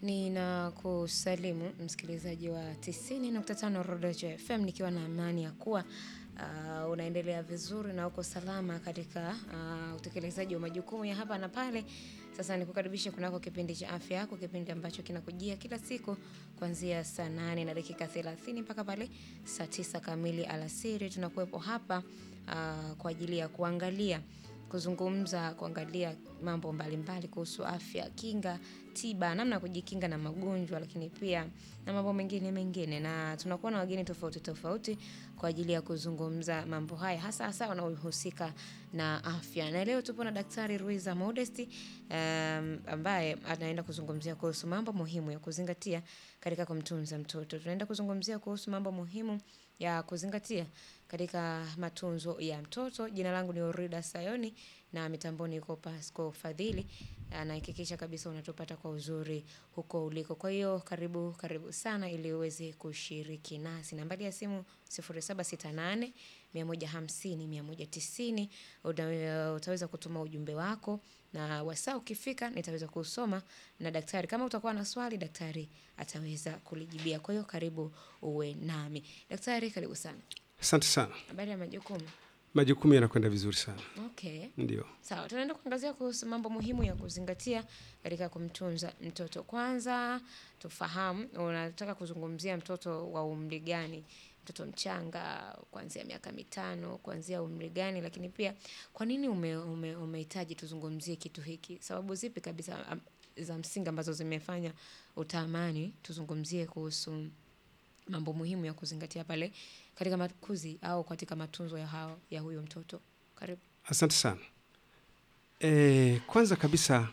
Ninakusalimu msikilizaji wa 90.5 Rodejo FM nikiwa na amani ya kuwa uh, unaendelea vizuri na uko salama katika uh, utekelezaji wa majukumu ya hapa na pale. Sasa nikukaribishe kunako kipindi cha afya yako, kipindi ambacho kinakujia kila siku kuanzia saa 8 na dakika 30 mpaka pale saa 9 kamili alasiri. Tunakuwepo hapa uh, kwa ajili ya kuangalia kuzungumza kuangalia mambo mbalimbali kuhusu afya, kinga, tiba, namna ya kujikinga na magonjwa, lakini pia na mambo mengine mengine, na tunakuwa na wageni tofauti tofauti kwa ajili ya kuzungumza mambo haya, hasa hasa wanaohusika na afya. Na leo tupo na Daktari Ruiza Modesti um, ambaye anaenda kuzungumzia kuhusu mambo muhimu ya kuzingatia katika kumtunza mtoto. Tunaenda kuzungumzia kuhusu mambo muhimu ya kuzingatia katika matunzo ya mtoto. Jina langu ni Orida Sayoni na mitamboni yuko Pasco Fadhili. Anahakikisha kabisa unatupata kwa uzuri huko uliko. Kwa hiyo karibu karibu sana ili uweze kushiriki nasi. Nambari ya simu 0768 150 190. Uta- Utaweza kutuma ujumbe wako na wasaa ukifika nitaweza kusoma na daktari. Kama utakuwa na swali, daktari ataweza kulijibia. Kwa hiyo karibu uwe nami. Daktari, karibu sana. Asante sana. Habari ya majukumu. Majukumu yanakwenda vizuri sana, Okay. ndio. Sawa, tunaenda kuangazia kuhusu mambo muhimu ya kuzingatia katika kumtunza mtoto. Kwanza tufahamu, unataka kuzungumzia mtoto wa umri gani? Mtoto mchanga, kuanzia miaka mitano, kuanzia umri gani? Lakini pia kwa nini ume, ume, umehitaji tuzungumzie kitu hiki? Sababu zipi kabisa am, za msingi ambazo zimefanya utamani tuzungumzie kuhusu mambo muhimu ya kuzingatia pale katika makuzi au katika matunzo ya, hao, ya huyo mtoto? Karibu. Asante sana. E, kwanza kabisa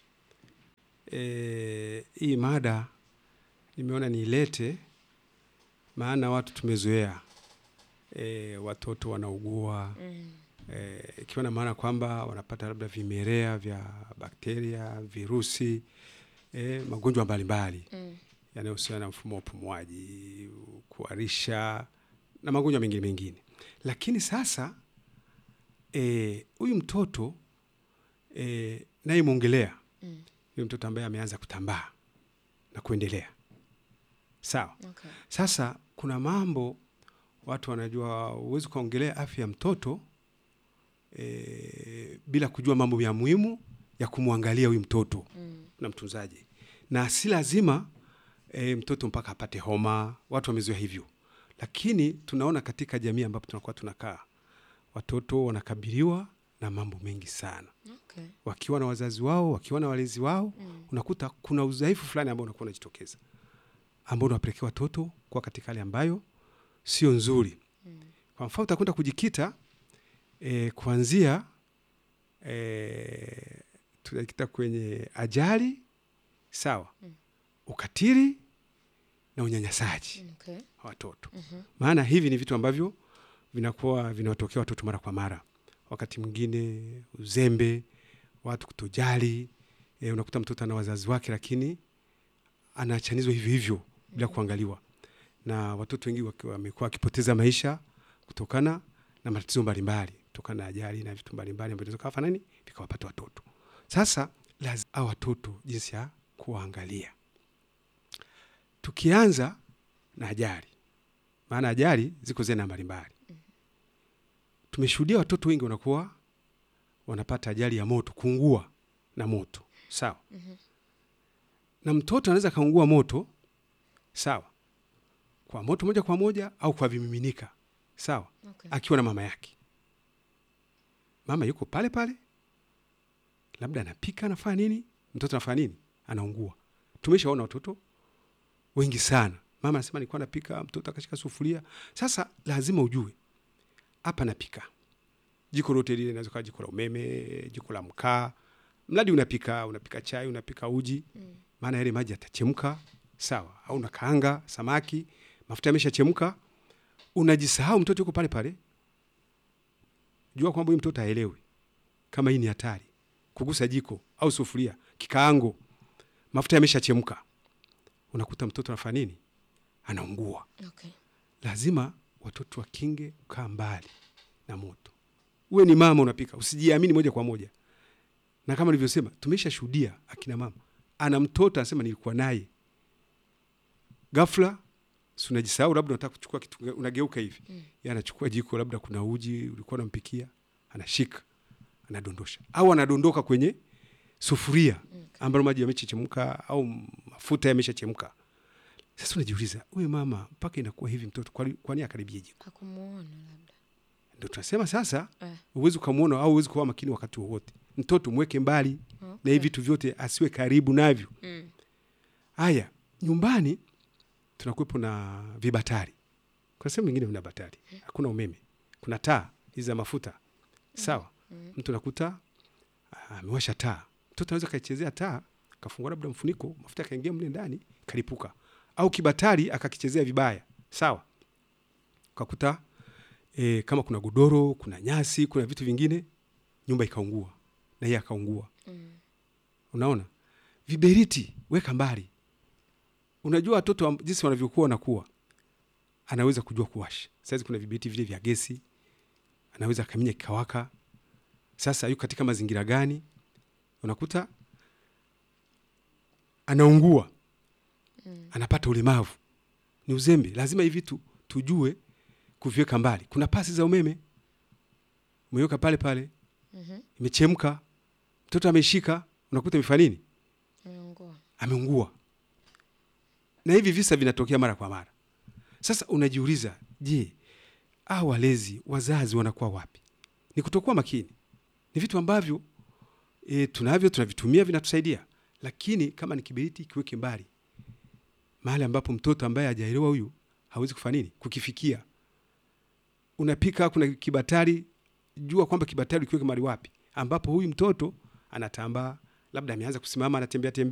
e, hii mada nimeona niilete, maana watu tumezoea e, watoto wanaugua Mm. e, ikiwa na maana kwamba wanapata labda vimelea vya bakteria, virusi e, magonjwa mbalimbali Mm. yanayohusiana na mfumo wa upumuaji, kuharisha na magonjwa mengine mengine. Lakini sasa eh, huyu mtoto eh, naye mwongelea Mm. huyu mtoto ambaye ameanza kutambaa na kuendelea sawa. Okay. Sasa kuna mambo watu wanajua, huwezi ukaongelea afya ya mtoto e, bila kujua mambo ya muhimu ya kumwangalia huyu mtoto Mm. na mtunzaji, na si lazima e, mtoto mpaka apate homa. Watu wamezoea hivyo, lakini tunaona katika jamii ambapo tunakuwa tunakaa, watoto wanakabiliwa na mambo mengi sana, Okay. wakiwa na wazazi wao, wakiwa na walezi wao Mm. unakuta kuna udhaifu fulani ambao unakuwa unajitokeza ambao unawapelekea watoto kuwa katika hali ambayo sio nzuri. Mm. Kwa mfano utakwenda kujikita e, kuanzia e, tunajikita kwenye ajali sawa, Mm. ukatili na unyanyasaji Okay. wa watoto. Mhm. Maana hivi ni vitu ambavyo vinakuwa vinawatokea watoto mara kwa mara, wakati mwingine uzembe, watu kutojali. E, unakuta mtoto ana wazazi wake, lakini anaachanizwa hivyo hivyo bila kuangaliwa, na watoto wengi waki- wamekuwa wakipoteza maisha kutokana na matatizo mbalimbali, kutokana na ajali na vitu mbalimbali ambavyo vinaweza kuwafanya nini, vikawapata watoto. Sasa lazima hao watoto jinsi ya kuwaangalia, tukianza na ajali maana ajali ziko zena mbalimbali. Tumeshuhudia watoto wengi wanakuwa wanapata ajali ya moto, kuungua na moto, sawa. Mhm. Na mtoto anaweza kaungua moto, sawa, kwa moto moja kwa moja au kwa vimiminika, sawa, Okay. akiwa na mama yake. Mama yuko pale pale, labda anapika, anafanya nini, mtoto anafanya nini, anaungua. Tumeshaona watoto wengi sana, mama anasema nilikuwa napika, mtoto akashika sufuria. Sasa lazima ujue hapa napika, jiko lote lile inaweza kuwa jiko la umeme, jiko la mkaa, mradi unapika, unapika chai, unapika uji, Mm. maana yale maji yatachemka, sawa, au unakaanga samaki, mafuta yameshachemka, unajisahau, mtoto yuko pale pale. Jua kwamba huyu mtoto haelewi kama hii ni hatari, kugusa jiko au sufuria, kikaango, mafuta yameshachemka, unakuta mtoto anafanya nini? Anaungua. Okay. Lazima watoto wakinge kukaa mbali na moto. Uwe ni mama unapika, usijiamini moja kwa moja, na kama nilivyosema, tumesha shuhudia akina mama ana mtoto anasema nilikuwa naye ghafla si unajisahau labda unataka kuchukua kitu unageuka hivi mm. yeye anachukua jiko labda kuna uji ulikuwa unampikia anashika anadondosha au anadondoka kwenye sufuria ambalo maji yameshachemka au mafuta yameshachemka sasa unajiuliza huyu mama mpaka inakuwa hivi mtoto kwani kwani akaribia jiko Hakumuona labda. ndio tunasema sasa Eh. uwezi ukamwona au uwezi kuwa makini wakati wowote mtoto mweke mbali na Okay. hivi vitu vyote asiwe karibu navyo Mm. haya nyumbani tunakuwepo na vibatari kuna sehemu nyingine vina batari hakuna umeme kuna taa hizi za mafuta sawa mtu nakuta ah, amewasha taa mtoto anaweza kaichezea taa kafungua labda mfuniko mafuta akaingia mle ndani kalipuka au kibatari akakichezea vibaya sawa ukakuta e, kama kuna godoro kuna nyasi kuna vitu vingine nyumba ikaungua na yeye akaungua Mm. unaona viberiti weka mbali unajua watoto wa- jinsi wanavyokuwa wanakuwa anaweza kujua kuwasha saizi kuna viberiti vile vya gesi anaweza akaminya kikawaka sasa yuko katika mazingira gani unakuta anaungua Mm. anapata ulemavu ni uzembe lazima hivi vitu tujue kuviweka mbali kuna pasi za umeme umeweka pale pale Mhm. imechemka mtoto ameshika unakuta imefanya nini Ameungua. ameungua na hivi visa vinatokea mara kwa mara sasa unajiuliza je a walezi wazazi wanakuwa wapi ni kutokuwa makini ni vitu ambavyo e, tunavyo tunavitumia vinatusaidia lakini kama ni kiberiti kiweke mbali mahali ambapo mtoto ambaye hajaelewa huyu hawezi kufanya nini kukifikia unapika kuna kibatari jua kwamba kibatari kiweke mahali wapi ambapo huyu mtoto anatambaa labda ameanza kusimama anatembea tembea